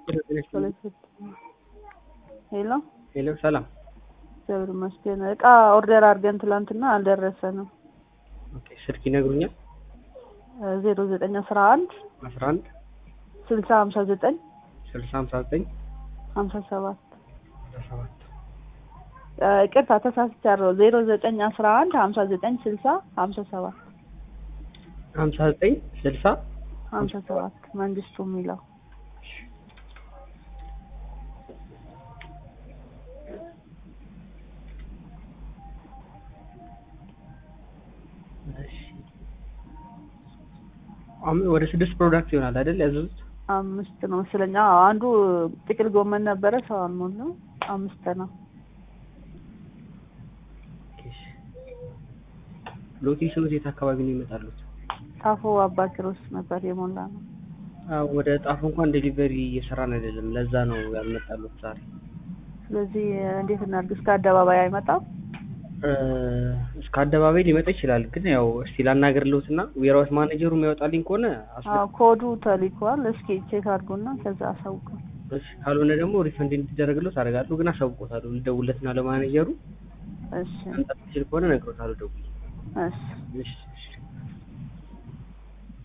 ሄሎ ሄሎ ሰላም። እግዚአብሔር ይመስገን። እቃ ኦርደር አድርገን ትላንትና አልደረሰንም። ኦኬ ስልክ ይነግሩኛል? ዜሮ ዘጠኝ አስራ አንድ አስራ አንድ ስልሳ ሀምሳ ዘጠኝ ስልሳ ሀምሳ ዘጠኝ ሀምሳ ሰባት አስራ ሰባት ይቅርታ ተሳስቻለሁ። ዜሮ ዘጠኝ አስራ አንድ ሀምሳ ዘጠኝ ስልሳ ሀምሳ ሰባት ሀምሳ ዘጠኝ ስልሳ ሀምሳ ሰባት መንግስቱ የሚለው እሺ። አም- ወደ ስድስት ፕሮዳክት ይሆናል አይደል ያዘዙት? አምስት ነው መሰለኝ። አዎ አንዱ ጥቅል ጎመን ነበረ፣ ሰው አልሞላው። አምስት ነው። ኦኬ፣ እሺ። ሎኬሽኑ የት አካባቢ ነው ይመጣሉት? ታፎ አባ ኪሮስ ነበር የሞላ ነው። አዎ፣ ወደ ጣፎ እንኳን ዴሊቨሪ እየሰራን አይደለም። ለዛ ነው ያልመጣሉት ዛሬ። ስለዚህ እንዴት እናድርግ? እስከ አደባባይ አይመጣም? እ፣ እስከ አደባባይ ሊመጣ ይችላል፣ ግን ያው እስቲ ላናገርልዎት እና ዌርሃውስ ማኔጀሩ የሚያወጣልኝ ከሆነ አስለ አዎ ኮዱ ተልኳል። እስኪ ቼክ አድርጉና ከዛ አሳውቁ። እሺ፣ ካልሆነ ደግሞ ሪፈንድ እንዲደረግልዎት አደርጋለሁ፣ ግን አሳውቆታለሁ። ልደውልለትና ለማኔጀሩ እሺ መምጣት ትችል ከሆነ እነግሮታለሁ ደውዬ። እሺ እሺ፣ እሺ።